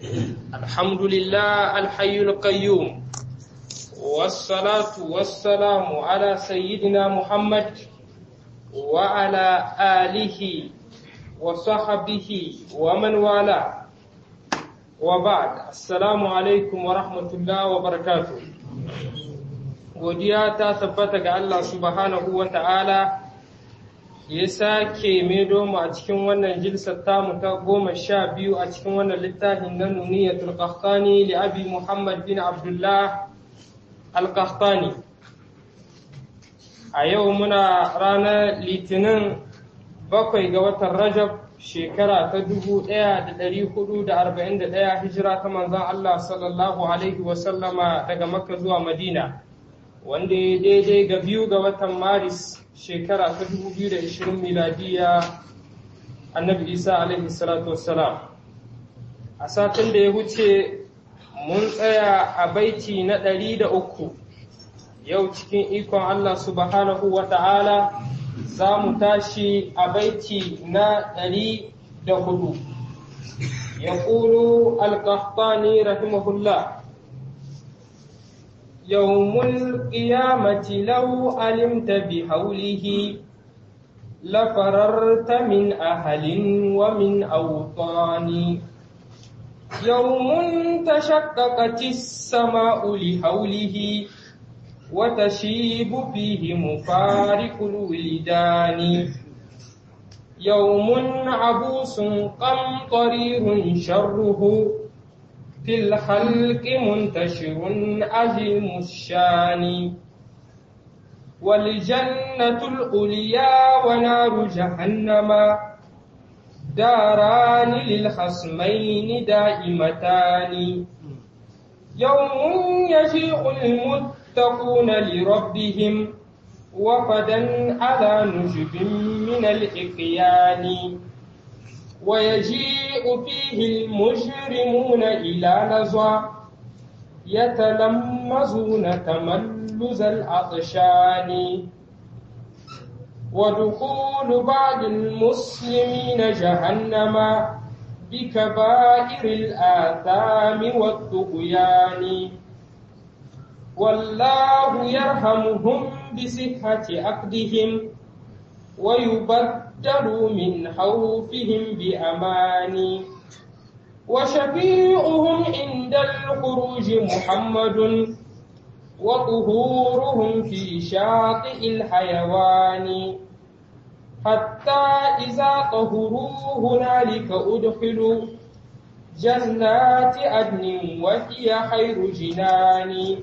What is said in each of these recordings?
الحمد لله الحي القيوم والصلاة والسلام على سيدنا محمد وعلى آله وصحبه ومن والاه وبعد السلام عليكم ورحمة الله وبركاته godiya ta tabbata ga Allah subhanahu wa ta'ala ya sake maido mu a cikin wannan jilsar tamu ta goma sha biyu a cikin wannan littafin na nuniyatul qahtani li abi muhammad bin abdullah al-qahtani a yau muna ranar litinin bakwai ga watan rajab shekara ta dubu ɗaya da ɗari hudu da arba'in da ɗaya hijira ta manzan Allah sallallahu alaihi wasallama daga makka zuwa madina wanda ya daidai ga biyu ga watan maris shekara ta 2020 miladiya annabi isa alaihi salatu wassalam a satin da ya wuce mun tsaya a baiti na ɗari da uku yau cikin ikon allah subhanahu wa ta'ala za mu tashi a baiti na ɗari da hudu ya ƙulu alƙahtani rahimahullah يوم القيامة لو علمت بحوله لفررت من أهل ومن أوطان يوم تشققت السماء لحوله وتشيب فيه مفارق الولدان يوم عبوس قمطرير شره في الخلق منتشر عظيم الشان والجنة العليا ونار جهنم داران للخصمين دائمتان يوم يجيء المتقون لربهم وفدا على نجب من الإقيان ويجيء فيه المجرمون إلى نزوى يتلمزون تملز العطشان ودخول بعض المسلمين جهنم بكبائر الآثام والطغيان والله يرحمهم بصحة عقدهم ويبدل من خوفهم بأمان وشفيعهم عند الخروج محمد وطهورهم في شاطئ الحيوان حتى إذا طهروا هنالك أدخلوا جنات عدن وهي خير جنان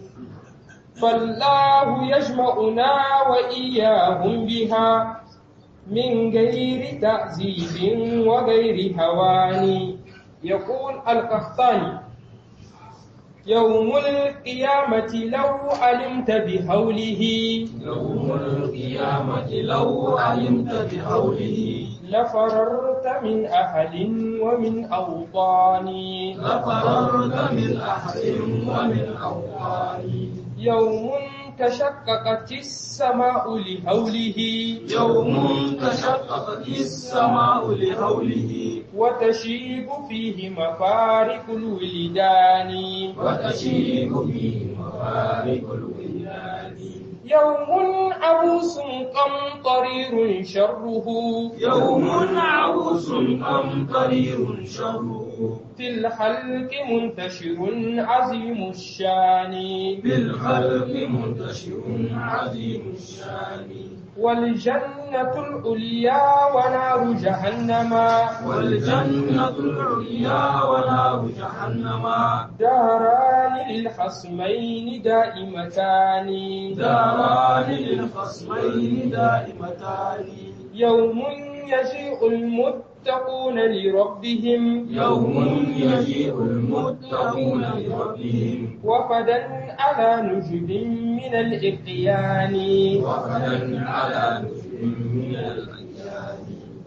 فالله يجمعنا وإياهم بها من غير تعذيب وغير هوان يقول القحطاني يوم القيامة لو علمت بحوله يوم القيامة لو علمت بحوله لفررت من أهل ومن أوطان لفررت من أهل ومن أوطان يوم تشققت السماء لهوله يوم تشققت السماء لهوله وتشيب فيه مفارق الولدان وتشيب فيه مفارق الولدان يوم عبوس قمطرير شره يوم عبوس قمطرير شره في الخلق منتشر عظيم الشان بالخلق منتشر عظيم الشان والجنة العليا ونار جهنم والجنة العليا ونار جهنم داران للخصمين دائمتان داران للخصمين دائمتان يوم يجيء المتقون لربهم يوم يجيء المتقون لربهم وفدا على نجب من الإقيان وفدا على نجم من الأيام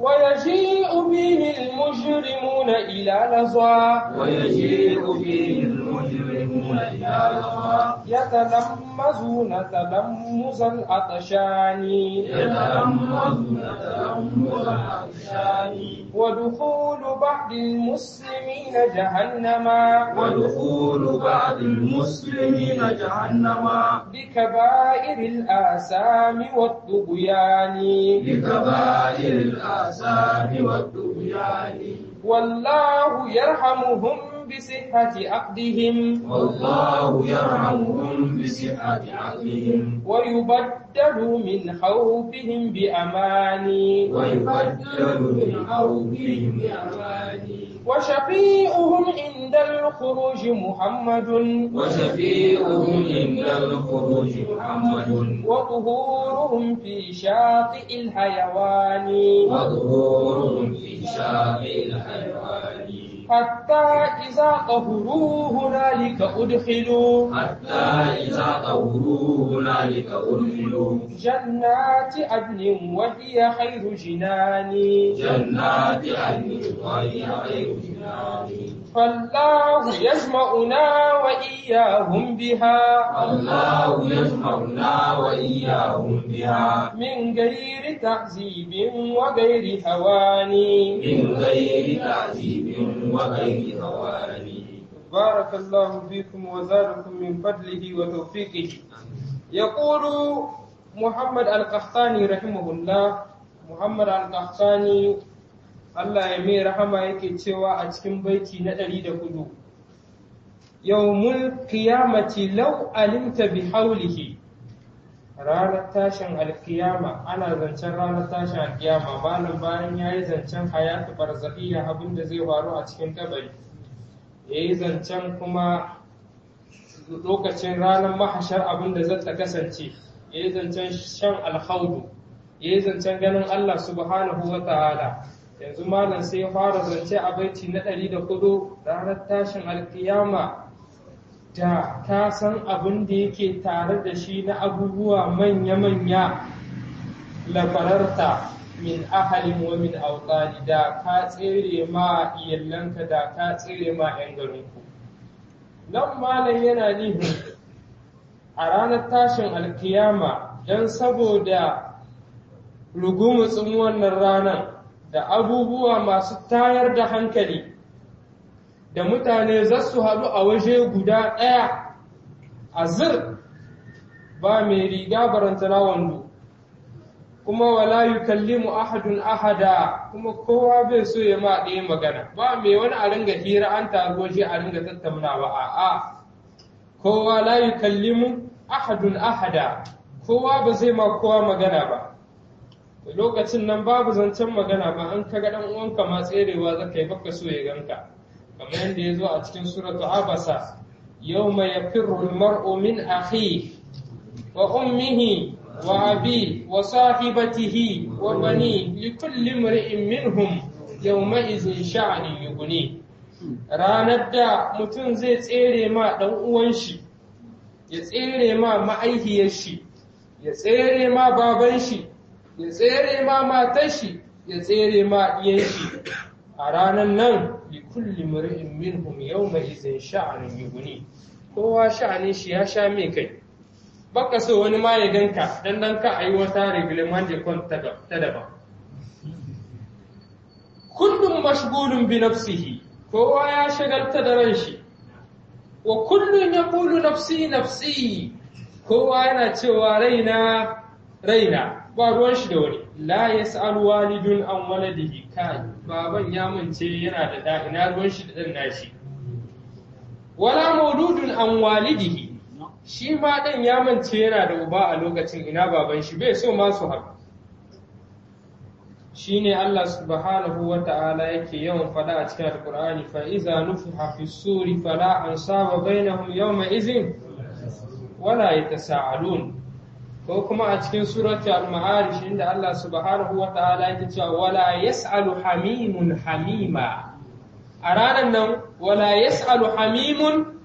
ويجيء به المجرمون إلى لظى ويجيء فيه المجرمون إلى لظى يتلمزون تلمز العطشان يتلمذون تلمذ العطشان ودخول بعض المسلمين جهنم ودخول بعض المسلمين جهنم بكبائر الآثام والطغيان بكبائر الآثام والطغيان والله يرحمهم بصحة عقدهم والله يرحمهم بصحة عقلهم ويبدل من خوفهم بأمان ويبدل من خوفهم بأمان وشفيئهم عند الخروج محمد وشفيعهم عند الخروج محمد وطهورهم في شاطئ الحيوان وظهورهم في شاطئ الحيوان حتى إذا طهروا هنالك أدخلوا حتى إذا طهروا هنالك أدخلوا جنات عدن وهي خير جنان جنات عدن وهي خير جنان فالله يجمعنا وإياهم بها الله يجمعنا وإياهم بها من غير تعذيب وغير هوان من غير تعذيب وغير هوان بارك الله فيكم وزادكم من فضله وتوفيقه يقول محمد القحطاني رحمه الله محمد القحطاني Allah ya mai rahama yake cewa a cikin baiti na ɗari da hudu yawmul qiyamati law alimta bi haulihi ranar tashin alkiyama ana zancen ranar tashin alkiyama malam bayan ya yi zancen hayatu barzakhiya abin da zai faru a cikin kabari ya yi zancen kuma lokacin ranar mahashar abin da zata kasance ya yi zancen shan alhaudu ya yi zancen ganin Allah subhanahu wa ta'ala yanzu malam sai ya fara zance a baiti na ɗari da hudu ranar tashin alkiyama da ka san abin da yake tare da shi na abubuwa manya-manya labararta min ahalin wa min autani da ka tsere ma iyalanka da ka tsere ma 'yan garinku nan malam yana nihin a ranar tashin alkiyama don saboda rugumutsin wannan ranar da abubuwa masu tayar da hankali da mutane za su haɗu a waje guda ɗaya a zir ba mai riga barantana wando kuma wala yukallimu ahadun ahada kuma kowa bai so ya ma ɗaya magana ba mai wani a ringa hira an taru waje a ringa tattaunawa a'a kowa la yukallimu ahadun ahada kowa ba zai ma kowa magana ba lokacin nan babu zancen magana ba an kaga dan uwanka ma tserewa zaka yi baka so ya ganka kamar yadda ya zo a cikin suratu abasa yawma yafirru almar'u min akhihi wa ummihi wa abi wa sahibatihi wa bani likulli imri'in minhum yawma idhin sha'ani yughni ranar da mutum zai tsere ma dan uwan shi ya tsere ma ma'aihiyar shi ya tsere ma baban shi ya tsere ma matar shi ya tsere ma iyan shi a ranar nan li kulli mur'in minhum yawma idhin sha'anun yughni kowa sha'anin shi ya sha mai kai baka so wani ma ya ganka dan dan ka ayi wata reglement de compte ta daban kullum mashgulun bi nafsihi kowa ya shagalta da ran shi wa kullun yaqulu nafsi nafsi kowa yana cewa raina raina ba ruwan shi da wani la yas'al walidun an waladihi kai baban ya mance yana da da ina ruwan shi da dan nashi wala mauludun an walidihi shi ma dan ya mance yana da uba a lokacin ina baban shi bai so ma su haɗu shine Allah subhanahu wa ta'ala yake yawan faɗa a cikin alqur'ani fa iza nufiha fi suri fala ansaba bainahum yawma izin wala yatasaalun ko kuma a cikin surati al-ma'arij inda Allah subhanahu wa ta'ala yake cewa wala yas'alu hamimun hamima a ranar nan wala yas'alu hamimun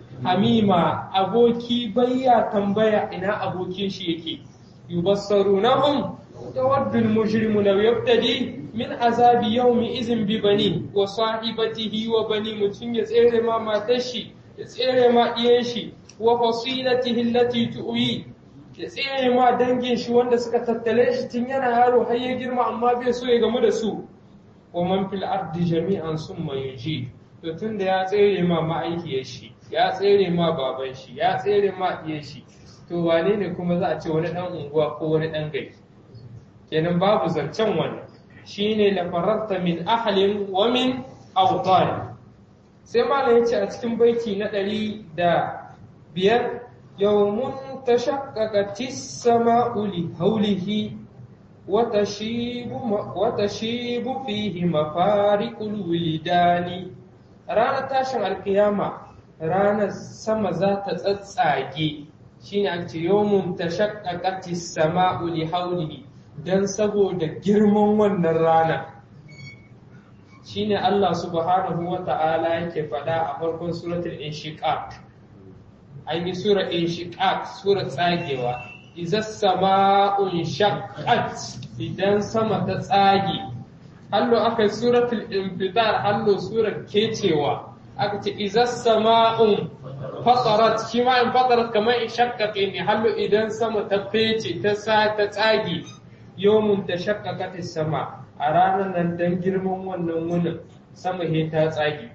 hamima aboki bayya tambaya ina abokin shi yake yubassarunahum يود المجرم لو يبتدي من عذاب يومئذ ببنيه وصاحبته وبني متن يسير ما ماتشي يسير ما إيشي وفصيلته التي تؤوي يسير ما دنجin shi wanda suka tattale shi tun yana yaro har ya girma amma bai so ya gamu da su wa man fil ardi jami'an summa yuji to tunda ya tsere ma ma'aikiyar shi ya tsere ma baban shi ya tsere ma iyar shi to wane ne kuma za a ce wani dan unguwa ko wani dan gari kenan babu zancen wannan shine la fararta min ahlin wa min awtan sai malam yace a cikin baiti na ɗari da biyar yawmun tashaqqaqat as-sama'u li hawlihi wa tashibu wa tashibu fihi mafariqul wilidani ranar tashin alkiyama ranar sama za ta tsatsage shine an ce yawmun tashaqqaqat as-sama'u li hawlihi don saboda girman wannan rana shine Allah subhanahu wa ta'ala yake faɗa a farkon suratul inshiqaq an yi sura inshiqaq sura tsagewa iza sama'un shaqqat idan sama ta tsage hallo aka yi suratul infidar hallo sura kecewa aka ce iza sama'un fatarat shi ma in fatarat kamar in shaqqaqe ne hallo idan sama ta fece ta sa ta tsage yawmun ta shakkakatis sama a ranar nan don girman wannan wunin sama he ta tsage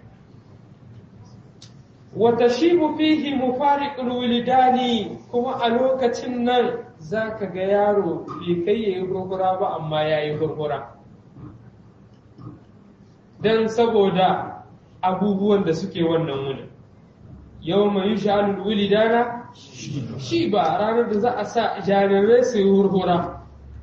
wata shibu fihi mufariqul wilidani kuma a lokacin nan zaka ga yaro bai kai yayi hurhura ba amma yayi hurhura dan saboda abubuwan da suke wannan wunin yawma yushalul wilidana shi ba ranar da za a sa jarirai su yi hurhura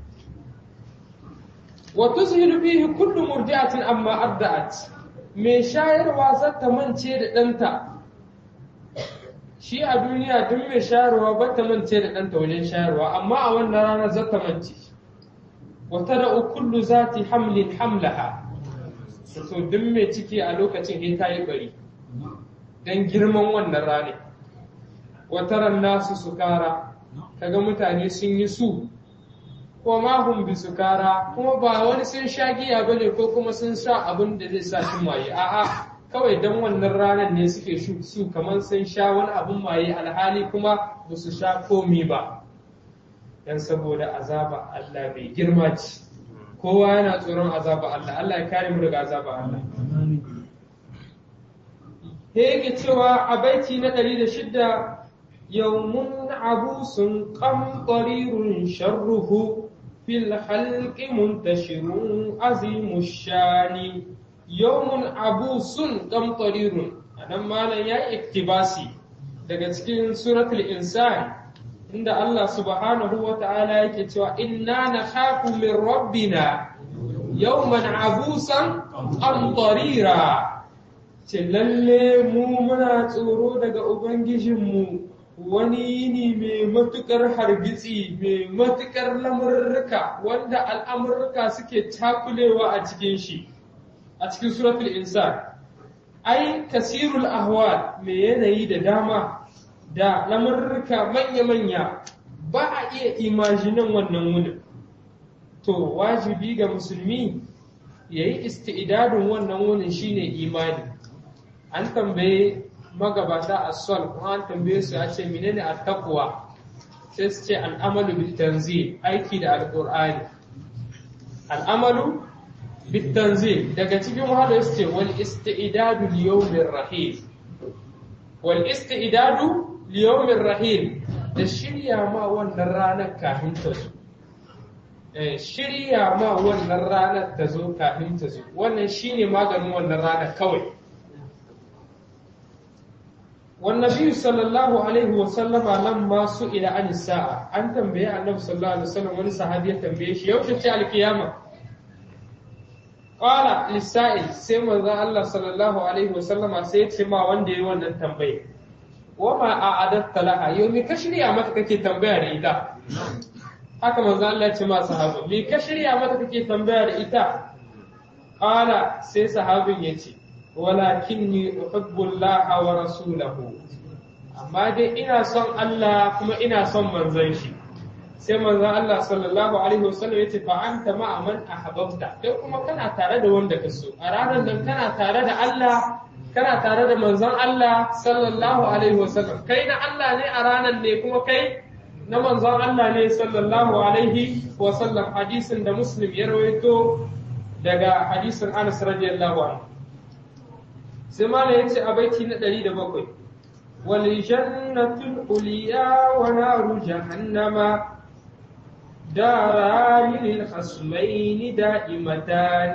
وتسهل فيه كل مرجعة أما أردأت mai shayarwa za ta mance da ɗanta shi a duniya duk mai shayarwa ba ta mance da ɗanta wajen shayarwa amma a wannan rana za ta mance wata da kullu za ta hamlin hamlaha so duk mai ciki a lokacin ya ta yi bari don girman wannan rana wata ran nasu sukara kaga mutane sun yi su ko ma hum bi sukara kuma ba wani sun sha giya bane ko kuma sun sha abin da zai sa su maye a'a kawai dan wannan ranar ne suke su kamar sun sha wani abin maye alhali kuma ba su sha komi ba dan saboda azaba Allah bai girma ci kowa yana tsoron azaba Allah Allah ya kare mu daga azaba Allah he yake cewa a baiti na 106 yawmun abusun qamtarirun sharruhu في الخلق منتشر عظيم الشان يوم عبوس قمطرير anan malam ya iktibasi daga cikin suratul insan inda Allah subhanahu wa ta'ala yake cewa inna nakhafu min rabbina yawman abusan qamtarira ce lalle mu muna tsoro daga ubangijinmu wani yini mai matuƙar hargitsi mai matuƙar lamurruka wanda al'amurruka suke takulewa a cikin shi a cikin suratul insan ai kasirul ahwal mai yanayi da dama da lamurruka manya-manya ba a iya imajinan wannan wunin to wajibi ga musulmi ya yi isti'idadin wannan wunin shine imani an tambaye magabata a sol kuma an tambaye su ya ce menene attaqwa sai su ce al'amalu bil tanzil aiki da alqur'ani al'amalu bil tanzil daga cikin wahala su ce wal isti'dadu li yawmir rahim wal isti'dadu li yawmir rahim da shirya ma wannan ranar kafin ta zo shirya ma wannan ranar ta zo kafin ta zo wannan shine maganin wannan ranar kawai والنبي صلى الله عليه وسلم لما سئل عن الساعة أن تنبيه النبي صلى الله عليه وسلم wani sahabi ya tambaye shi yaushe ce alkiyama qala lisa'il sai manzon Allah sallallahu alaihi wasallama sai ya ce ma wanda yayi wannan tambaye wa ma a'adatta laha yau me ka shirya mata kake tambaya da ita haka manzon Allah ya ce ma sahabi me ka shirya mata kake tambaya da ita qala sai sahabin ya ce walakinni uhibbullaha wa rasulahu amma dai ina son Allah kuma ina son manzon shi sai manzo Allah sallallahu alaihi wasallam yace fa anta ma man ahbabta kai kuma kana tare da wanda ka so a ranar nan kana tare da Allah kana tare da manzon Allah sallallahu alaihi wasallam kai na Allah ne a ranar ne kuma kai na manzon Allah ne sallallahu alaihi wasallam hadisin da Muslim ya rawaito daga hadisin Anas radiyallahu anhu sai malam yace a baiti na 107 wal jannatul ulya wa naru jahannama داران للخصمين دائمتان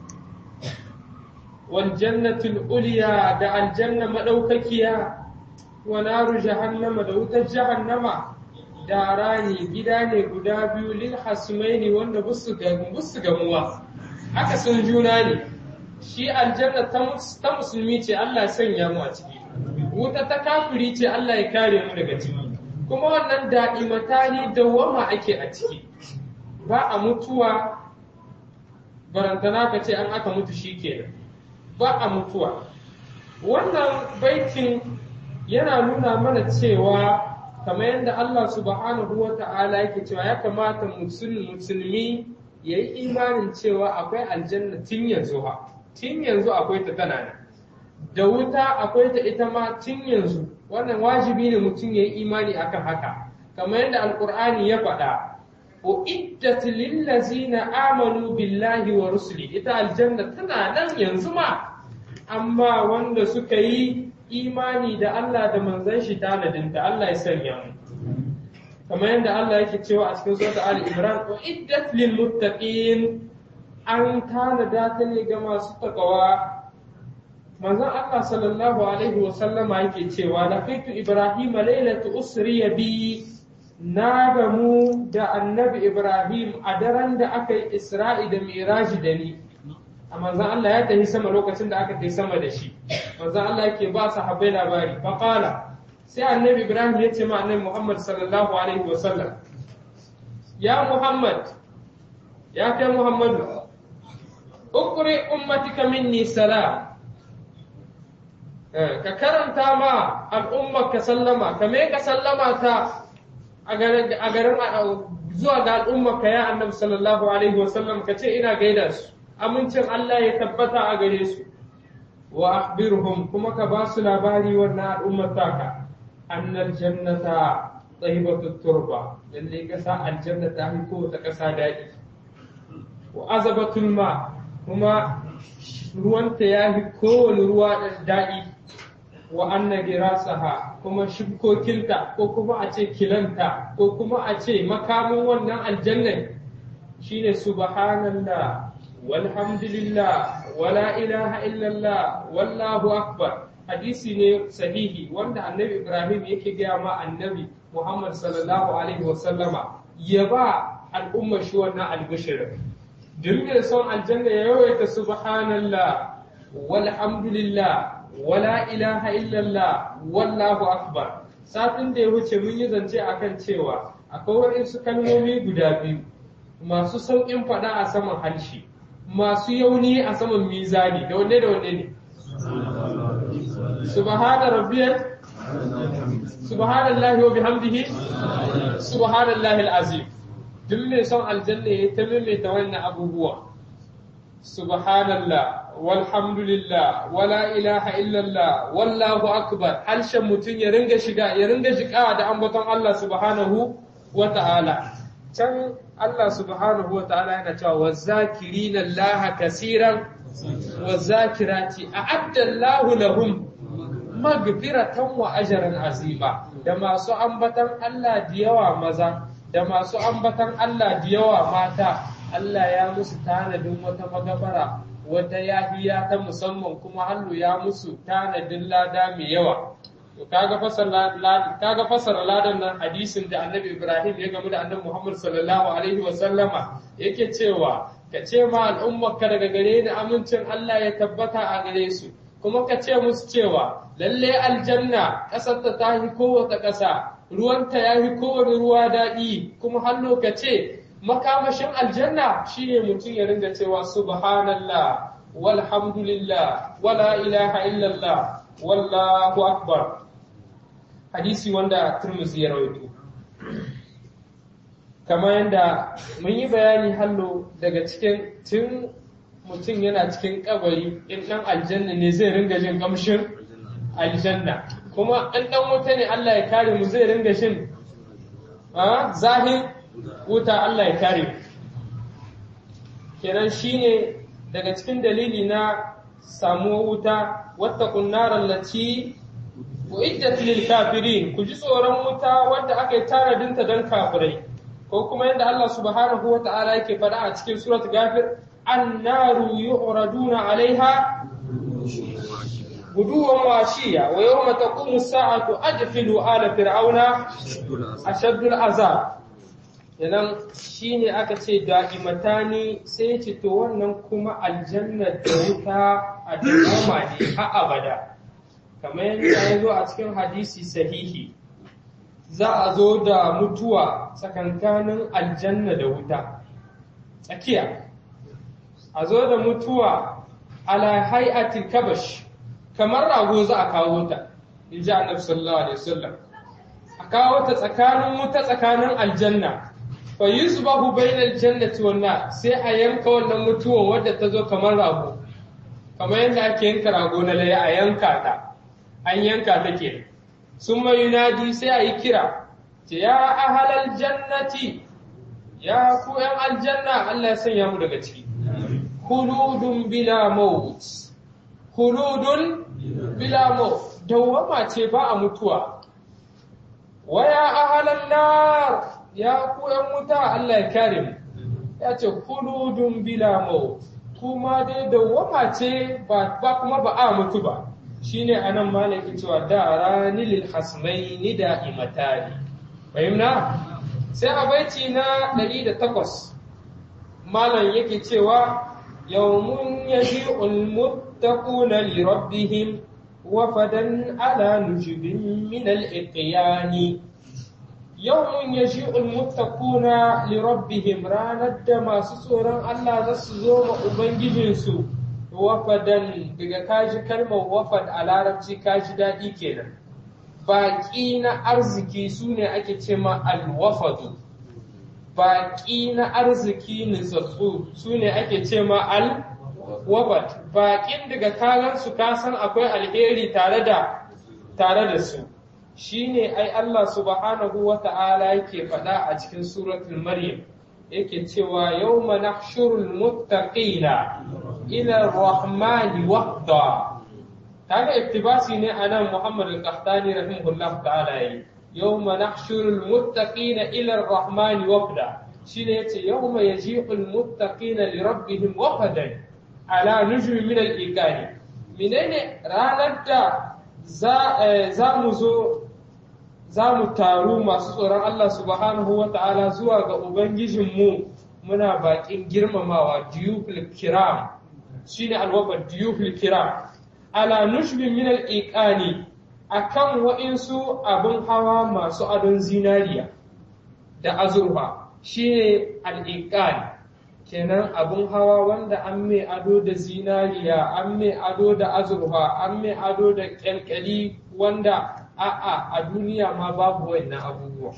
والجنة الأوليا دع الجنة مدوككيا ونار جهنم دوت جهنم داران gidane guda biyu lil hasmaini wanda busu busu gamuwa haka sun juna ne shi aljanna ta musulmi ce Allah ya sanya mu a ciki wuta ta kafiri ce Allah ya kare mu daga ciki kuma wannan da'imatani dawwama ake a ciki ba a mutuwa barantana ka ce an aka mutu shi kenan ba a mutuwa wannan baitin yana nuna mana cewa kamar yadda Allah subhanahu wa ta'ala yake cewa ya kamata musulmi ya yi imanin cewa akwai aljanna tun yanzu ha tun yanzu akwai ta tana nan da wuta akwai ta ita ma tun yanzu wannan wajibi ne mutum ya yi imani akan haka kamar yadda alkur'ani ya faɗa uiddat lillazina amanu billahi wa rusuli ita aljanna tana nan yanzu ma amma wanda suka yi imani da Allah da manzon shi tanadinta Allah ya sanya mu kamar yadda Allah yake cewa a cikin sura Ali Imran uiddat lil muttaqin an tanada ta ne ga masu takawa manzon Allah sallallahu alaihi wa sallama yake cewa laqitu Ibrahim lailatu usriya bi na gamu da annabi Ibrahim a daren da aka yi Isra'i da Miraji da ni a manzon Allah ya tafi sama lokacin da aka tafi sama da shi manzon Allah yake ba sahabbai labari faqala sai annabi Ibrahim ya ce ma annabi Muhammad sallallahu alaihi wa sallam ya Muhammad ya kai Muhammadu ukri ummatika minni salam ka karanta ma al'ummar ka sallama ka me ka sallama ta a garin zuwa ga al'ummar ka ya annabi sallallahu alaihi wasallam ka ce ina gaida su amincin Allah ya tabbata a gare su wa akhbirhum kuma ka ba su labari wannan al'ummar taka annal jannata tsayibatut turba lalle kasa aljanna ta fi kowace kasa daɗi wa azabatul ma kuma ruwanta ya fi kowane ruwa daɗi wa anna girasaha kuma shibkokinta ko kuma a ce kilanta ko kuma a ce makamin wannan aljannan shine subhanallah walhamdulillah wala ilaha illallah wallahu akbar hadisi ne sahihi wanda annabi ibrahim yake gaya ma annabi muhammad sallallahu alaihi wasallama ya ba al'ummar shi wannan albishirin duk mai son aljanna ya yawaita subhanallah walhamdulillah wala ilaha illallah wallahu akbar satin da ya wuce mun yi zance akan cewa akwai waɗansu kalmomi guda biyu masu sauƙin faɗa a saman harshe masu yauni a saman mizani da wanne da wanne ne subhana rabbiyal subhanallahi wa bihamdihi subhanallahi alazim duk mai son aljanna ya ta maimaita wannan abubuwa subhanallah walhamdulillah wala ilaha illallah wallahu akbar harshen mutum ya ringa shiga ya ringa shiga da ambaton Allah subhanahu wa ta'ala can Allah subhanahu wa ta'ala yana cewa wa zakirina Allah kasiran wa zakirati a'adda Allah lahum magfiratan wa ajran azima da masu ambatan Allah da yawa maza da masu ambatan Allah da yawa mata Allah ya musu tanadin wata magabara wata yahiya ta musamman kuma hannu ya musu tanadin lada mai yawa to kaga fasara kaga fasara ladan nan hadisin da Annabi Ibrahim ya gamu da Annabi Muhammad sallallahu alaihi wa sallama yake cewa ka ce ma al'ummarka daga gare ni amincin Allah ya tabbata a gare su kuma ka ce musu cewa lalle aljanna ƙasar ta tahi kowace ƙasa ruwanta ya fi kowane ruwa daɗi kuma hannu ka ce makamashin aljanna shine mutum ya ringa cewa subhanallah walhamdulillah wala ilaha illallah wallahu akbar hadisi wanda turmuzi ya rawaito kamar yadda mun yi bayani hallo daga cikin tun mutum yana cikin kabari in ɗan aljanna ne zai ringa jin kamshin aljanna kuma in ɗan wuta ne Allah ya kare mu zai ringa shin zahin wuta Allah ya kare mu kenan shine daga cikin dalili na samuwar wuta wattaqun naral lati uiddat lil kafirin ku ji tsoron wuta wanda aka yi taradinta don kafirai ko kuma yadda Allah subhanahu wata'ala yake faɗa a cikin surat gafir annaru yu'raduna alaiha guduwan washiya wa yawma taqumu as-sa'atu adkhilu ala fir'auna ashaddul azab Idan shi ne aka ce da'imatani sai ce to wannan kuma aljanna da wuta a dawama ne a abada kamar yadda ya zo a cikin hadisi sahihi za a zo da mutuwa tsakankanin aljanna da wuta tsakiya a zo da mutuwa ala hay'atil kabash kamar rago za a kawo ta in ji annabi sallallahu alaihi wasallam a kawo ta tsakanin wuta tsakanin aljanna fa yusbahu bainal jannati wan nar sai a yanka wannan mutuwan wadda ta zo kamar rago kamar yadda ake yanka rago na laye a yanka ta an yanka ta ke sun mai yunadi sai a yi kira ce ya ahalal jannati ya ku yan aljanna Allah ya sanya mu daga ciki khuludun bila maut khuludun bila maut dawwama ce ba a mutuwa wa ya ahalal nar ya ku ‘yan wuta Allah ya kare mu, ya ce, Kuludun bila mau, kuma dai dawwama ce ba kuma ba a mutu ba, shi ne a nan malaki cewa da rani lil hasmai ni da imatari. Fahimna? Sai a baiti na ɗari da takwas, malam yake cewa, Yawmun ya ji ulmuttaquna li rabbihim wafadan ala nujubin min al-iqyani yawmun yaji'ul muttaquna li rabbihim ranar da masu tsoron Allah za su zo ma ubangijinsu wafadan daga kaji kalmar wafad a larabci kaji daɗi kenan baƙi na arziki su ne ake ce ma alwafadu baƙi na arziki nutsatsu su ne ake ce ma alwafad baƙin daga kagansu kasan akwai alheri tare da tare da su shine ai Allah subhanahu wa ta'ala yake faɗa a cikin suratul Maryam yake cewa yawma nahshurul muttaqina ila ar-rahmani wahda kaga iktibasi ne anan Muhammad al-Qahtani rahimahullah ta'ala yi yawma nahshurul muttaqina ila ar-rahmani wahda shine yace yawma yaji'ul muttaqina li rabbihim wahdan ala nujmi min al-iqani menene ranar da za mu zo za mu taru masu tsoron Allah subhanahu wa ta'ala zuwa ga Ubangijinmu muna baƙin girmamawa diyufil kiram shi ne alwabar diyufil kiram ala nushbin min al'iƙani a kan wa'insu abin hawa masu adon zinariya da azurfa shi ne al'iƙani kenan abin hawa wanda an mai ado da zinariya an mai ado da azurfa an mai ado da ƙyalƙyali wanda a'a a duniya ma babu wannan abubuwa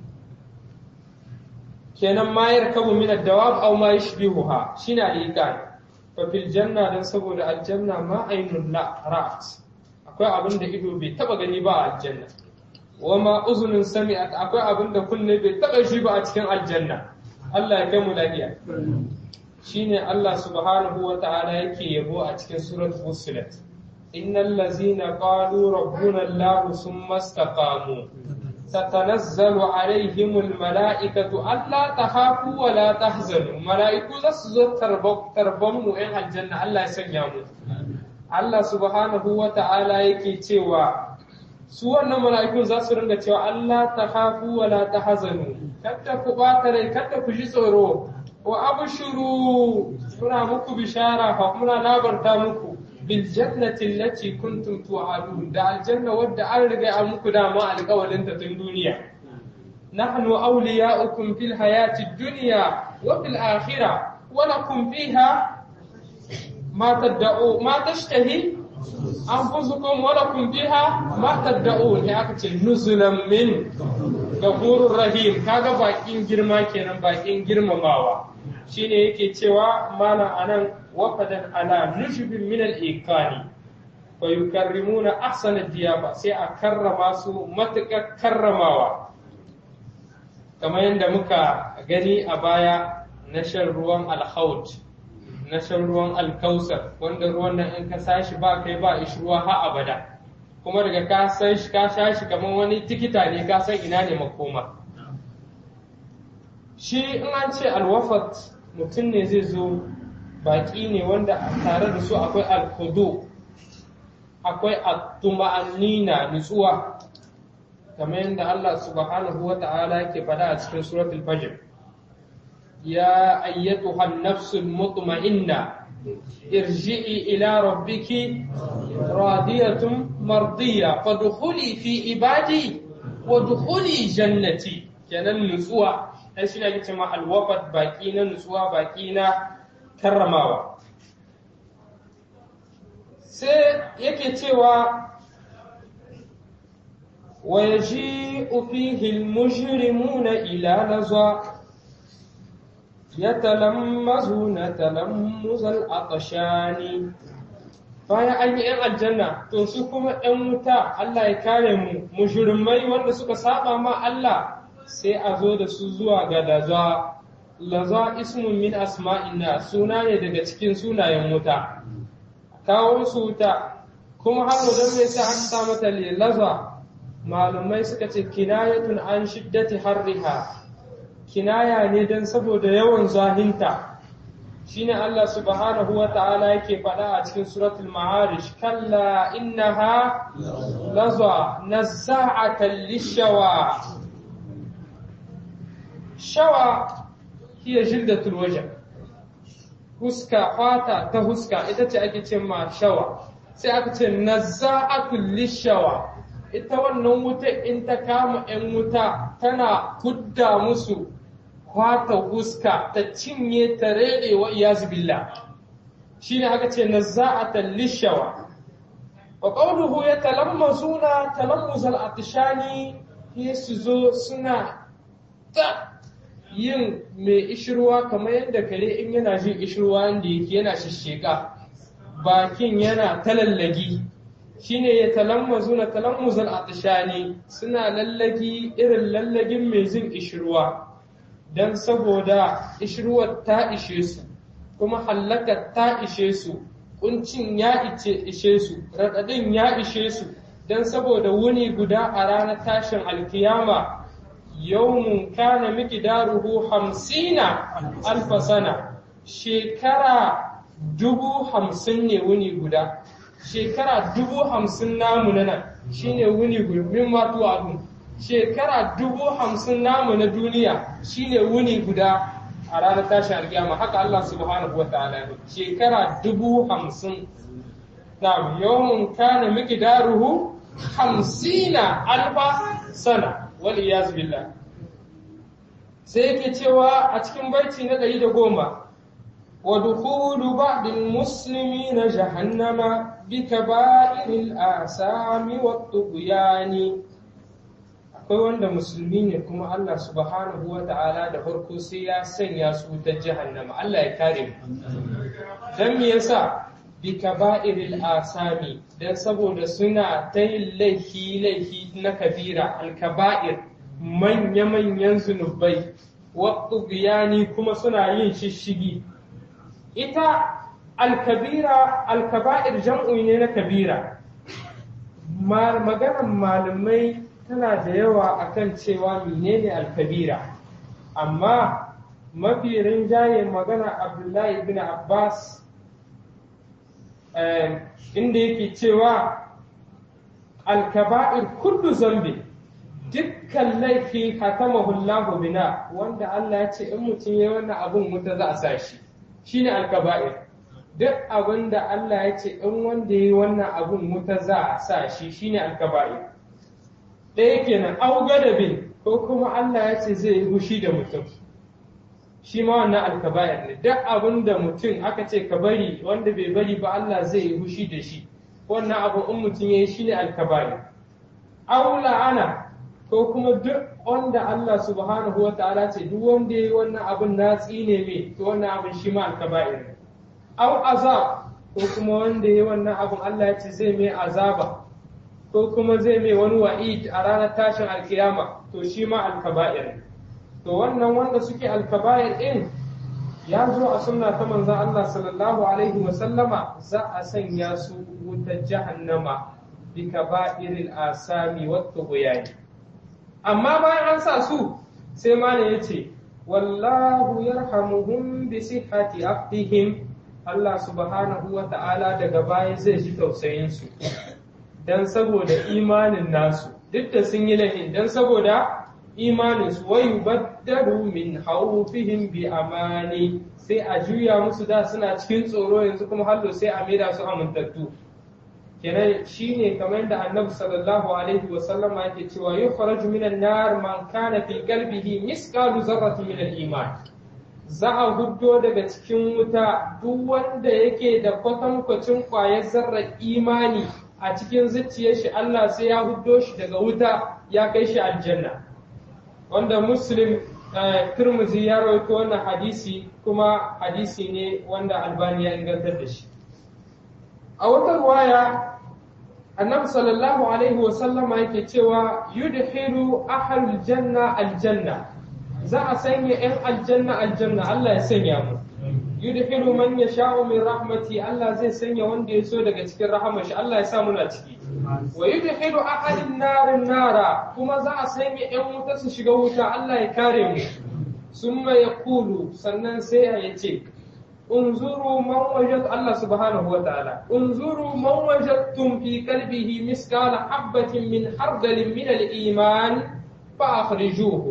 kenan ma yarkabu min ad-dawab aw ma yashbihuha shine al-iqan fa fil janna dan saboda aljanna ma aynun la ra'at akwai abin da ido bai taba gani ba a aljanna wa ma uzunun sami'at akwai abin da kunne bai taba shi ba a cikin aljanna Allah ya kai mu lafiya shine Allah subhanahu wa ta'ala yake yabo a cikin surat fussilat إن الذين قالوا ربنا الله ثم استقاموا تتنزل عليهم الملائكة ألا تخافوا ولا تحزنوا ملائكة زسزو تربموا إن الجنة الله يسنيامو الله سبحانه وتعالى يكي تيوا su wannan mala'ikun za su ringa cewa Allah ta hafu wa la ta hazanu kada ku bata rai kada ku ji tsoro wa abshuru muna muku bishara fa muna labarta muku بالجنة التي كنتم توعدون دا الجنة ودى أرغى أمك دا ما القول انت الدنيا نحن أولياؤكم في الحياة الدنيا وفي الآخرة ولكم فيها ما تدعوا ما تشتهي أنفسكم ولكم فيها ما تدعون يا نزلا من gafurur rahim kaga bakin girma kenan bakin girmamawa shine yake cewa mana anan wafadan ala nushbin min al-ikani fa yukarrimuna ahsana diyafa sai a karrama su matuƙar karramawa kamar yadda muka gani a baya na shan ruwan alhaut na shan ruwan alkausar wanda ruwan nan in ka sashi ba kai ba ishi ruwa ha abada kuma daga ka san shi ka sha shi kamar wani tikita ne ka san ina ne makoma shi in an ce alwafat mutum ne zai zo baki ne wanda tare da su akwai alkudu akwai at-tuma'annina nutsuwa kamar yadda Allah subhanahu wa ta'ala yake faɗa a cikin suratul fajr ya ayyatuha an-nafsul mutma'inna irji'i ila rabbiki radiyatun mardiya fadkhuli fi ibadi wa dkhuli jannati kenan nutsuwa dan shi ne ake cewa alwafat baki na nutsuwa baki na karramawa sai yake cewa ويجيء فيه المجرمون إلى لظى يتلمزون تلمز العطشان bayan an yi 'yan aljanna to su kuma 'yan wuta Allah ya kare mu mujrimai wanda suka saba ma Allah sai a zo da su zuwa ga laza laza ismun min asma'ina suna ne daga cikin sunayen wuta kawo su wuta kuma har don me sai aka sa mata laza malumai suka ce kinayatun an shiddati harriha kinaya ne don saboda yawan zahinta shine Allah subhanahu wa ta'ala yake faɗa a cikin suratul ma'arish kalla innaha laza nazza'atan lishawa shawa hiya jildatul wajh huska fata ta huska ita ce ake ce ma shawa sai aka ce nazza'atul lishawa ita wannan wuta in ta kama 'yan wuta tana kudda musu kwata huska ta cinye ta rere wa iyazu billah shi ne aka ce na za'atan lishawa wa ƙaunuhu ya talammazuna talammuzal atishani ya su zo suna ta yin mai ishirwa kamar yadda kare in yana jin ishirwa inda yake yana shisheka bakin yana talallagi shine ya talammazu na talammuzal atishani suna lallagi irin lallagin mai jin ishirwa don saboda ishirwar ta ishe su kuma hallakar ta ishe su kuncin ya ishe su raɗaɗin ya ishe su don saboda wuni guda a ranar tashin alkiyama yawmun kana miqdaruhu hamsina alfa sana shekara dubu hamsin ne wuni guda shekara dubu hamsin namu na nan shine wuni guda min matu abun shekara dubu hamsin namu na duniya shine wuni guda a ranar tashin alkiyama haka Allah subhanahu wa ta'ala ya shekara dubu hamsin na yawmun kana miqdaruhu hamsina alfa sana wal iyaz billah sai yake cewa a cikin baiti na ɗari da goma wa dukhulu ba'dil muslimina jahannama bi kaba'iril asami wat tughyani akwai wanda musulmi ne kuma Allah subhanahu wa ta'ala da farko sai ya sanya su ta jahannama Allah ya kare mu dan me yasa bi kaba'iril asami dan saboda suna ta yin laifi laifi na kabira al-kaba'ir manya manyan zunubai wa biyani kuma suna yin shishigi ita al-kabira al-kaba'ir jam'u ne na kabira maganar malamai tana da yawa akan cewa menene al-kabira amma mafi rinjaye magana Abdullahi ibn Abbas inda yake cewa alkaba'ir kullu zambi dukkan laifi hatamahu Allah bina wanda Allah ya ce in mutum ya wannan abun wuta za a sa shi shine alkaba'ir duk abin da Allah ya ce in wanda ya wannan abun wuta za a sa shi shine alkaba'ir ɗaya kenan au gadabin ko kuma Allah ya ce zai yi hushi da mutum shi ma wannan alkaba'ir ne duk abin da mutum aka ce ka bari wanda bai bari ba Allah zai yi hushi da shi wannan abu in mutum ya yi shi ne alkaba'ir aw la'ana ko kuma duk wanda Allah subhanahu wa ta'ala ce duk wanda yayi wannan abin na tsine me to wannan abin shi ma alkaba'ir aw azab ko kuma wanda yayi wannan abin Allah ya ce zai mai azaba ko kuma zai mai wani wa'id a ranar tashin alkiyama to shi ma alkaba'ir to wannan wanda suke alkaba'ir din ya zo a sunna ta manzon Allah sallallahu alaihi wa sallama za a sanya su wutar jahannama bi kaba'iril asami wat tughyani amma bayan an sa su sai malam ya ce wallahu yarhamuhum bi sihhati aqdihim Allah subhanahu wa ta'ala daga baya zai ji tausayin su dan saboda imanin nasu duk da sun yi lahin dan saboda imanin su wa yubaddalu min khawfihim bi amani sai a juya musu da suna cikin tsoro yanzu kuma hallo sai a maida su amintattu kenan shine kamar yadda annabi sallallahu alaihi wa sallama yake cewa yukhraju minan nar man kana fi qalbihi misqalu zarratin min al-iman za a huddo daga cikin wuta duk wanda yake da kwatankwacin kwayar zarrar imani a cikin zuciyar shi Allah sai ya huddo shi daga wuta ya kai shi aljanna wanda muslim turmuzi ya rawaito wannan hadisi kuma hadisi ne wanda albani ya ingantar da shi a wata ruwaya annabi sallallahu alaihi wa sallama yake cewa yudhilu ahlul janna aljanna za a sanya yan aljanna aljanna Allah ya sanya mu yudhilu man yasha'u min rahmati Allah zai sanya wanda ya so daga cikin rahamar shi Allah ya sa muna ciki wa yudhilu ahlin narin nara kuma za a sanya yan wuta su shiga wuta Allah ya kare mu summa yaqulu sannan sai ya ce انظروا من وجد الله سبحانه وتعالى انظروا من وجدتم في قلبه مثقال حبة من خردل من الإيمان فأخرجوه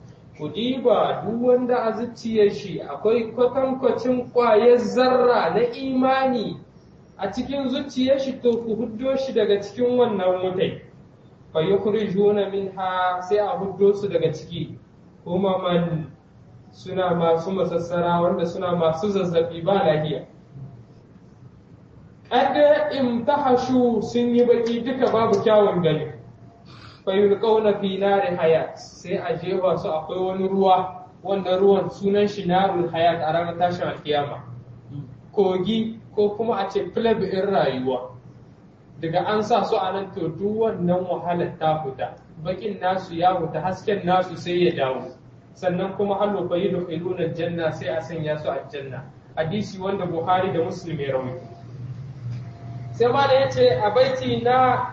kudiba duk wanda a zuciyar shi akwai kwatankwacin ƙwayar zarra na imani a cikin zuciyar shi to ku huddo shi daga cikin wannan mutai fa yukhrijuna minha sai a huddo su daga ciki kuma man suna masu masassara wanda suna masu zazzabi ba lahiya kada imtahashu sun yi baki duka babu kyawun gani fayulqauna fi nari hayat sai a jefa su akwai wani ruwa wanda ruwan sunan shi narul hayat a ranar tashin alkiyama kogi ko kuma a ce filab in rayuwa daga an sa su a nan to duk wannan wahalar ta fita bakin nasu ya fita hasken nasu sai ya dawo sannan kuma hallo fa yudkhiluna janna sai a sanya su a janna hadisi wanda Buhari da Muslim ya rawaito sai ma da yace a baiti na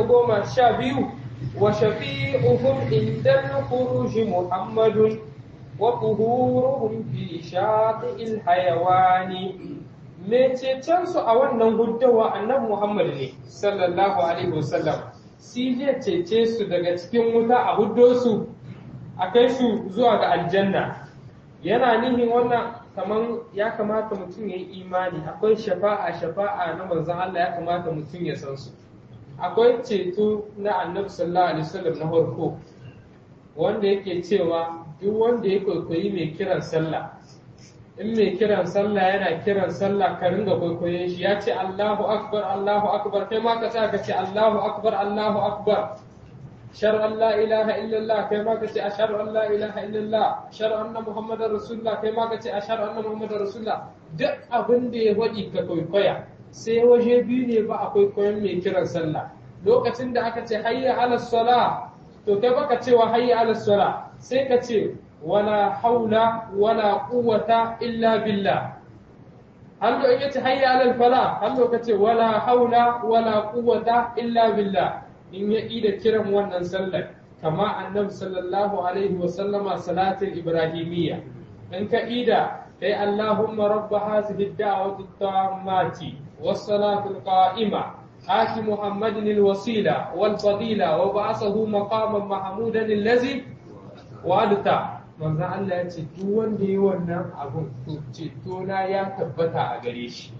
112 wa shafi'uhum inda al-khuruj Muhammadun wa quhuruhum fi shati'il hayawani me cecen su a wannan guddawa annabi Muhammad ne sallallahu alaihi wasallam shi zai cece su daga cikin wuta a huddo su a kai su zuwa ga aljanna yana nihin wannan kaman ya kamata mutum ya yi imani akwai shafa'a shafa'a na manzon Allah ya kamata mutum ya san su akwai ceto na annabi sallallahu alaihi wasallam na farko wanda yake cewa duk wanda ya kwaikwayi mai kiran sallah in mai kiran sallah yana kiran sallah ka ringa kwaikwayon shi ya ce Allahu akbar Allahu akbar kai ma ka sa ka ce Allahu akbar Allahu akbar شر أن لا إله إلا الله كما كتي أشهد أن لا إله إلا الله شر أن محمد رسول الله كما كتي أشهد أن محمد رسول الله duk abin da ya waɗi ka kwaikwaya sai waje biyu ne ba a kwaikwayon mai kiran sallah lokacin da aka ce hayya ala sala to kai baka cewa hayya ala sala sai ka ce wala haula wala quwwata illa billah hallo in yace hayya ala fala hallo ka ce wala haula wala quwwata illa billah in ya ida kiran wannan sallar kama annabi sallallahu alaihi wa sallama salatul ibrahimiyya in ka ida kai allahumma rabb hadhihi ad-da'wati at-tammati was-salatu al-qa'ima آت محمد الوسيلة والفضيلة وبعثه مقاما محمودا الذي وعدته manzo Allah ya ce duk wanda yi wannan abun to ceto na ya tabbata a gare shi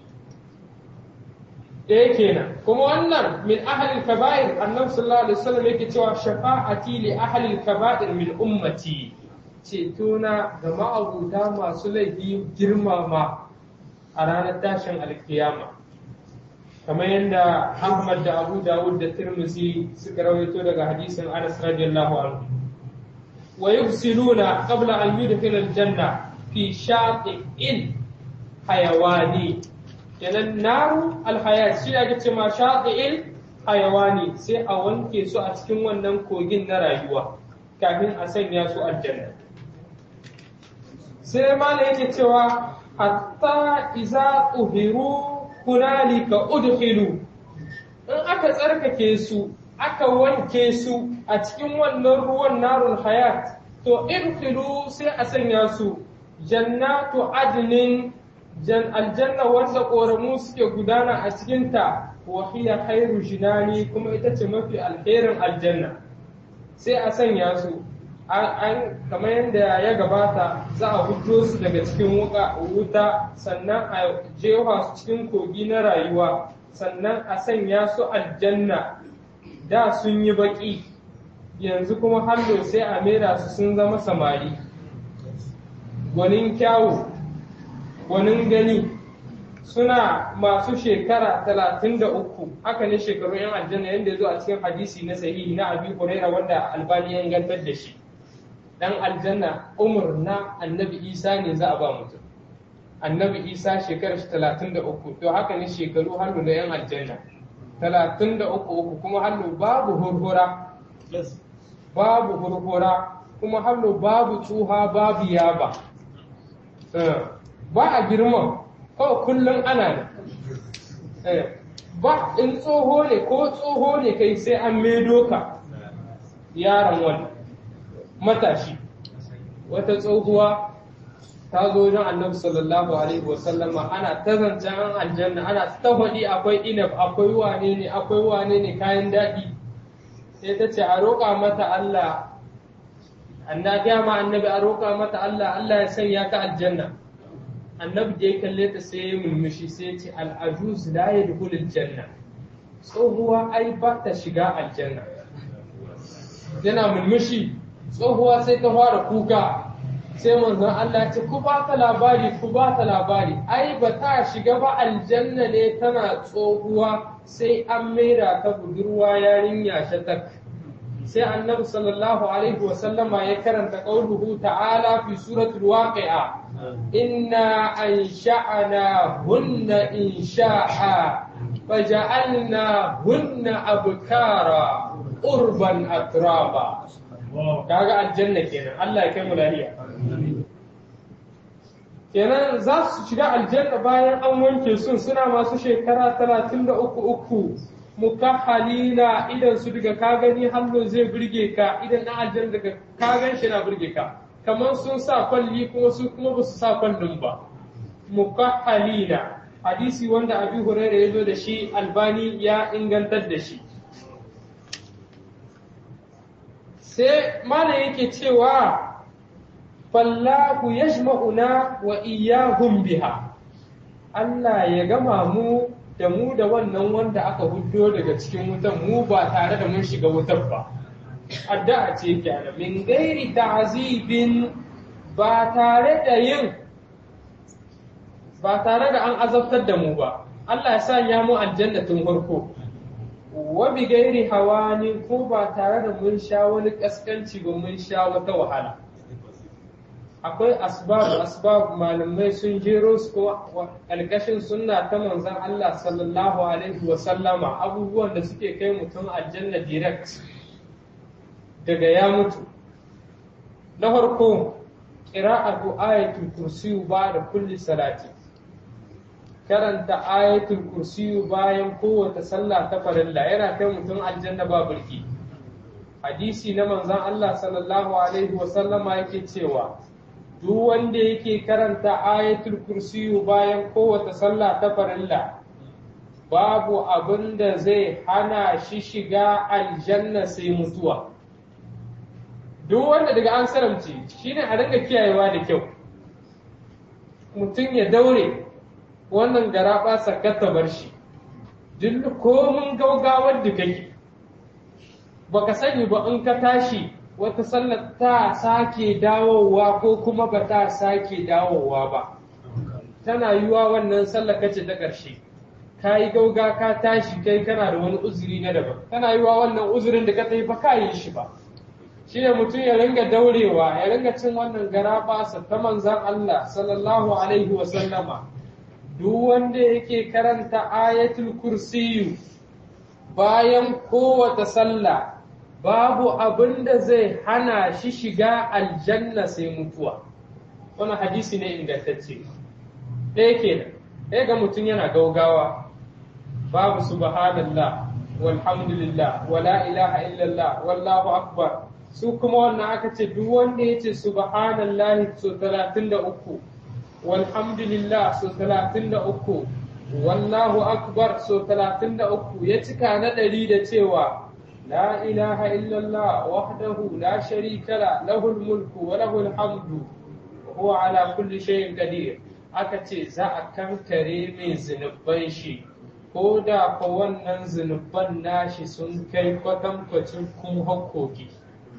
ɗaya kenan kuma wannan min ahalil kaba'ir annabi sallallahu alaihi wasallam yake cewa shafa'ati li ahalil kaba'ir min ummati ceto na ga ma'abuta masu laifi girmama a ranar tashin alkiyama kamar yadda Ahmad da Abu Dawud da Tirmidhi suka rawaito daga hadisin Anas radiyallahu anhu wa yufsiluna qabla an yudkhila al-janna fi shati'in hayawani kenan naru al-hayat shi ake ce ma shati'in hayawani sai a wanke su a cikin wannan kogin na rayuwa kafin a sanya su aljanna sai mala yake cewa hatta iza uhiru hunalika udkhilu in aka tsarkake su aka wanke su a cikin wannan ruwan narul hayat to idkhilu sai a sanya su jannatu adnin jan aljanna wanda koramu suke gudana a cikinta wa hiya khairu jinani kuma ita ce mafi alherin aljanna sai a sanya su an kamar yadda ya gabata za a fito su daga cikin wuta sannan a jefa su cikin kogi na rayuwa sannan a sanya su aljanna da sun yi baki yanzu kuma hallo sai a mera su sun zama samari gwanin kyawu gwanin gani suna masu shekara talatin da uku haka ne shekaru yan aljanna yadda ya zo a cikin hadisi na sahihi na abi huraira wanda albani ya ingantar da shi dan aljanna umar na annabi isa ne za a ba mutum annabi isa shekarar shi talatin da uku to haka ne shekaru hannu na yan aljanna talatin da uku uku kuma hannu babu hurhura babu hurhura kuma hannu babu tsuha babu yaba ba a girman kawai kullum ana ne ba in tsoho ne ko tsoho ne kai sai an maido ka yaron wani matashi wata tsohuwa ta zo wajen annabi sallallahu alaihi wasallama ana ta zancen an aljanna ana ta faɗi akwai inab akwai wane ne akwai wane ne kayan daɗi sai ta ce a roƙa mata Allah annabi ma annabi a roƙa mata Allah Allah ya sanya ka aljanna annabi da ya kalle ta sai ya mulmushi sai ya ce al'ajuz la yadkhulul janna tsohuwa ai ba ta shiga aljanna yana mulmushi tsohuwa sai ta fara kuka sai manzon Allah ce ku ba ta labari ku ba ta labari ai ba ta shiga ba aljanna ne tana tsohuwa sai an maida ta budurwa yarinya shatak sai annabi sallallahu alaihi wa sallama ya karanta qauluhu ta'ala fi suratul waqi'a inna ansha'na hunna insha'a faja'alna hunna abkara urban atraba kaga aljanna kenan Allah ya kai mu lafiya kenan za su shiga aljanna bayan an wanke sun suna masu shekara talatin da uku uku mukahhalina idan su daga ka gani hallo zai burge ka idan na aljanna daga ka gan shi na burge ka kamar sun sa kwalli kuma su kuma ba su sa kwallin ba mukahhalina hadisi wanda abi hurairah ya zo da shi albani ya ingantar da shi sai mana yake cewa fallahu yajma'una wa iyyahum biha Allah ya gama mu da mu da wannan wanda aka huddo daga cikin wutan mu ba tare da mun shiga wutar ba addu'a ce kenan min gairi ta'zibin ba tare da yin ba tare da an azabtar da mu ba Allah ya sanya mu aljanna tun farko wa bi gairi hawani ko ba tare da mun sha wani kaskanci ba mun sha wata wahala akwai asbab asbab malamai sun jero su ko alkashin sunna ta manzon Allah sallallahu alaihi wa sallama abubuwan da suke kai mutum aljanna direct daga ya mutu na farko qira'atu ayatul kursiyu ba da kulli salati karanta ayatul kursiyu bayan kowace sallah ta farilla yana kai mutum aljanna ba burki hadisi na manzon Allah sallallahu alaihi wa sallama yake cewa duk wanda yake karanta ayatul kursiyu bayan kowace sallah ta farilla babu abin da zai hana shi shiga aljanna sai mutuwa duk wanda daga an saramce shine a ringa kiyayewa da kyau mutum ya daure wannan gara ba sakata bar shi duk komin gaugawar da kake baka sani ba in ka tashi wata sallar ta sake dawowa ko kuma ba ta sake dawowa ba tana yiwa wannan sallar kace ta ƙarshe ka yi gauga ka tashi kai kana da wani uzuri na daban kana yi wa wannan uzurin da ka tafi ba ka yi shi ba shi ne mutum ya ringa daurewa ya ringa cin wannan gara basa ta manzan Allah sallallahu alaihi wa sallama duk wanda yake karanta ayatul kursiyu bayan kowace sallah babu abin da zai hana shi shiga aljanna sai mutuwa wannan hadisi ne ingantacce ɗaya kenan ɗaya ga mutum yana gaugawa babu subhanallah walhamdulillah wala ilaha illallah wallahu akbar su kuma wannan aka ce duk wanda ya ce subhanallahi so 33 walhamdulillah so 33 wallahu akbar so 33 ya cika na ɗari da cewa la ilaha illallah wahdahu la sharika la lahul mulku wa lahul hamdu wa huwa ala kulli shay'in qadir aka ce za a kankare mai zunuban shi ko da fa wannan zunuban nashi sun kai kwatankwacin kun hakkoki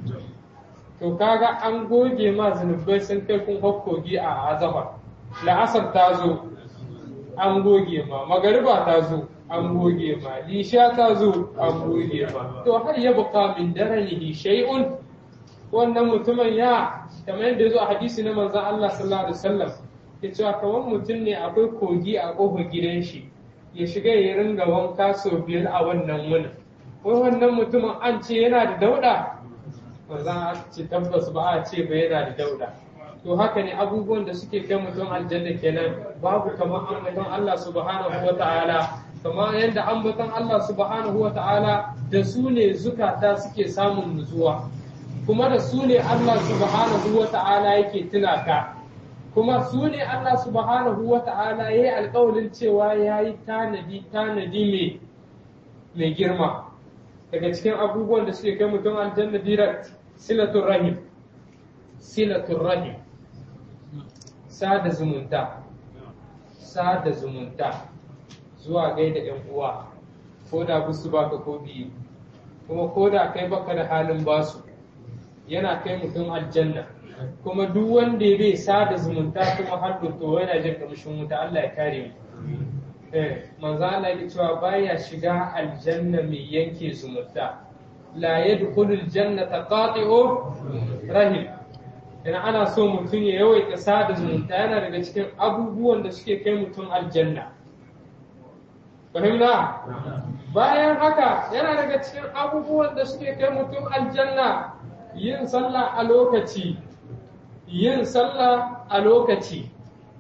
to kaga an goge ma zunubai sun kai kun hakkoki a azahar la'asar ta zo an goge ma magariba ta zo an goge ma lisha ta zo an goge ma to har ya buka min daranihi shay'un wannan mutumin ya kamar yadda ya zo a hadisi na manzon Allah sallallahu alaihi wasallam ya ce kamar mutum ne akwai kogi a kofar gidan shi ya shiga ya ringa wanka sau biyar a wannan wunin wai wannan mutumin an ce yana da dauda ba za a ce tabbas ba a ce ba yana da dauda to haka ne abubuwan da suke kai mutum aljanna kenan babu kamar ambaton Allah subhanahu wa ta'ala kamar yadda ambaton Allah subhanahu wa ta'ala da su ne zukata suke samun nutsuwa kuma da su ne Allah subhanahu wa ta'ala yake tuna ka kuma su ne Allah subhanahu wa ta'ala ya yi alƙawarin cewa ya yi tanadi tanadi mai girma daga cikin abubuwan da suke kai mutum aljanna direct silatun rahim silatun rahim sada zumunta sada zumunta zuwa gaida yan uwa ko da busu baka ko biyu kuma ko da kai baka da halin basu yana kai mutum aljanna kuma duk wanda ya bai sada zumunta kuma har to yana jin kamshin wuta Allah ya kare mu eh manzo Allah ya cewa baya shiga aljanna mai yanke zumunta la yadkhulu aljannata qati'u rahim ina ana so mutum ya yawaita sada zumunta yana daga cikin abubuwan da suke kai mutum aljanna fahimta bayan haka yana daga cikin abubuwan da suke kai mutum aljanna yin sallah a lokaci yin sallah a lokaci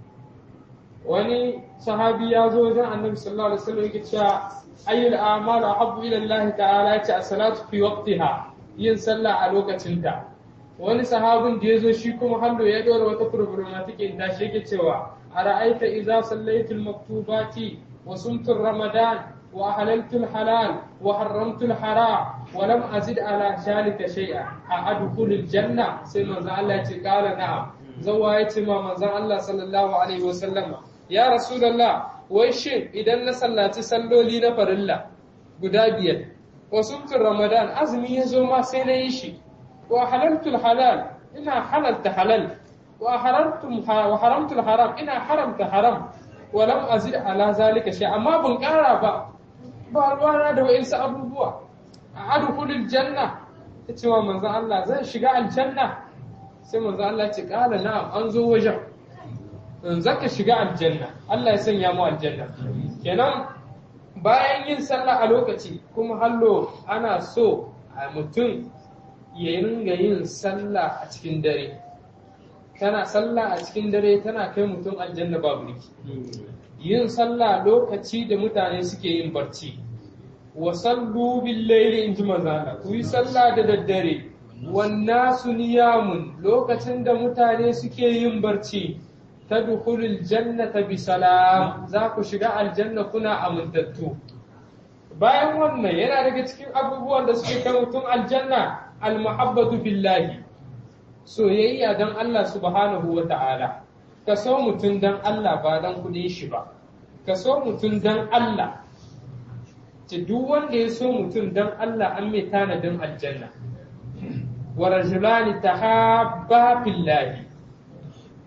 wani sahabi ya zo wajen annabi sallallahu alaihi wasallam yake cewa ayyul a'malu ahabbu ila Allah ta'ala yace as-salatu fi waqtiha yin sallah a lokacinta wani sahabin da ya zo shi kuma hallo ya dora wata problematic in tashi yake cewa ara'aita idza sallaitu al-maktubati wa sumtu ramadan wa ahlaltu al-halal wa harramtu al-haram wa lam azid ala shalika shay'a a adkhulu al-janna sai manzo Allah ya ce qala na'am zawa ya ce ma manzo Allah sallallahu alaihi wa sallama ya rasulullah wai shin idan na sallaci salloli na farilla guda biyar wa sumtu ramadan azumi ya zo ma sai na yi shi وحللت الحلال إنا حللت حلال وحرمت وحرمت الحرام إنا حرمت حرام ولم أزد على ذلك شيء أما بنقارا با بالوانا da wa'insu abubuwa a adkhulul janna tace wa manzo Allah zan shiga aljanna sai manzo Allah ce kala na'am an zo wajen in zaka shiga aljanna Allah ya sanya mu aljanna kenan bayan yin sallah a lokaci kuma hallo ana so a mutum ya ringa yin sallah a cikin dare tana sallah a cikin dare tana kai mutum aljanna babu riki yin sallah lokaci da mutane suke yin barci wa sallu bil layli in ji manzana ku yi sallah da daddare wannasu niyamun lokacin da mutane suke yin barci tadkhulul jannata bi salam za ku shiga aljanna kuna amintattu bayan wannan yana daga cikin abubuwan da suke kai mutum aljanna almuhabbatu billahi soyayya dan Allah subhanahu wa ta'ala ka so mutum dan Allah ba dan kudin shi ba ka so mutum dan Allah ce duk wanda ya so mutum dan Allah an mai tanadin aljanna wa rajulani tahabba billahi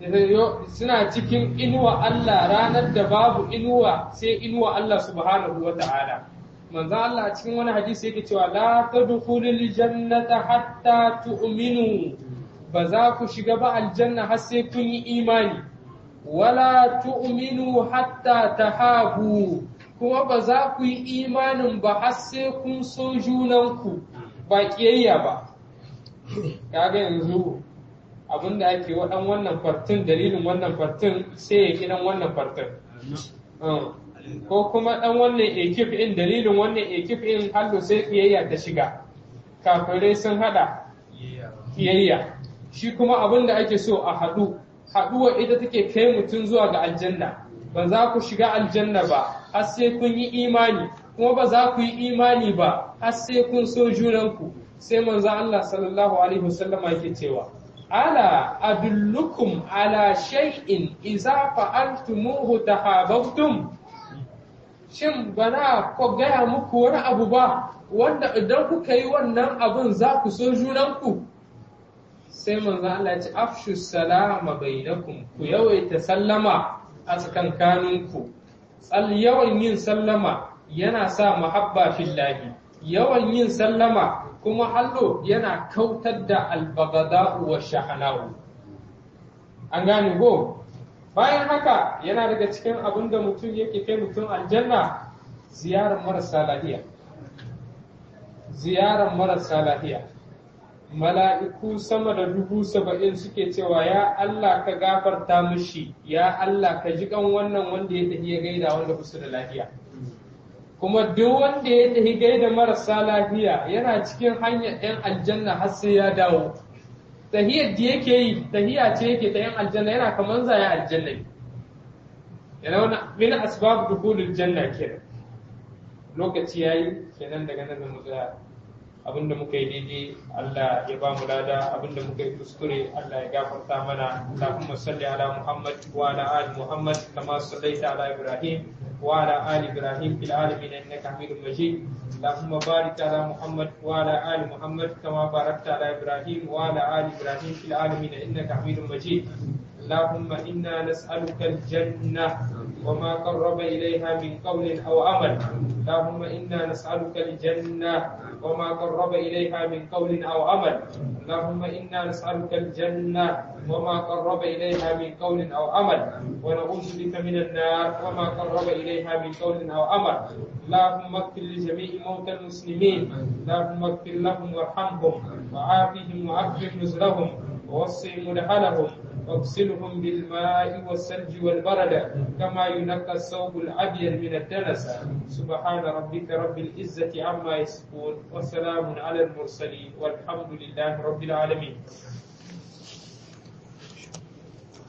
suna cikin inuwa Allah ranar da babu inuwa sai inuwa Allah subhanahu wa ta'ala manzo Allah a cikin wani hadisi yake cewa la tadkhulul jannata hatta tu'minu ba za ku shiga ba aljanna har sai kun yi imani wala tu'minu hatta tahabu kuma ba za ku yi imanin ba har sai kun so junanku ba kiyayya ba kaga yanzu abinda ake waɗan wannan fartin dalilin wannan fartin sai ya kidan wannan fartin ko kuma ɗan wannan ekip in dalilin wannan ekip in hallo sai kiyayya ta shiga kafirai sun hada kiyayya shi kuma abin da ake so a haɗu haɗuwa ita take kai mutum zuwa ga aljanna ba za ku shiga aljanna ba har sai kun yi imani kuma ba za ku yi imani ba har sai kun so junanku sai manzo Allah sallallahu alaihi wasallama yake cewa ala adullukum ala shay'in idza fa'altumuhu tahabbtum shin bana ko gaya muku wani abu ba wanda idan kuka yi wannan abun za ku so junanku sai manzo Allah ya ce afshu salama bainakum ku yawaita sallama a tsakankaninku tsal yawan yin sallama yana sa muhabba fillahi yawan yin sallama kuma hallo yana kautar da albagada wa shahanahu an gane go bayan haka yana daga cikin abin da mutum yake kai mutum aljanna ziyarar marasa lahiya ziyarar marasa lahiya mala'iku sama da dubu saba'in suke cewa ya Allah ka gafarta mushi ya Allah ka ji kan wannan wanda ya tafi ya gaida wanda kusa da lafiya kuma duk wanda ya tafi gaida marasa lafiya yana cikin hanyar ɗan aljanna har sai ya dawo tahiyar da yake yi tahiya ce yake ta yan aljanna yana kamar zaya aljanna ne yana wani min asbab dukhulul janna kenan lokaci yayi kenan daga nan mu tsaya abinda muka yi daidai Allah ya ba mu lada abinda muka yi kuskure Allah ya gafarta mana Allahumma salli ala Muhammad wa ala ali Muhammad kama sallaita ala Ibrahim wa ala ali Ibrahim fil alamin innaka Hamidum Majid Allahumma barik ala Muhammad wa ala ali Muhammad kama barakta ala Ibrahim wa ala ali Ibrahim fil alamin innaka Hamidum Majid اللهم إنا نسألك الجنة وما قرب إليها من قول أو عمل اللهم إنا نسألك الجنة وما قرب إليها من قول أو عمل اللهم إنا نسألك الجنة وما قرب إليها من قول أو عمل ونعوذ بك من النار وما قرب إليها من قول أو عمل اللهم اغفر لجميع موتى المسلمين اللهم اغفر لهم وارحمهم وعافهم وعفف نزلهم ووسع مدخلهم واغسلهم بالماء والثلج والبرد كما ينقى الثوب الابيض من الدنس سبحان ربك رب العزه عما يصفون وسلام على المرسلين والحمد لله رب العالمين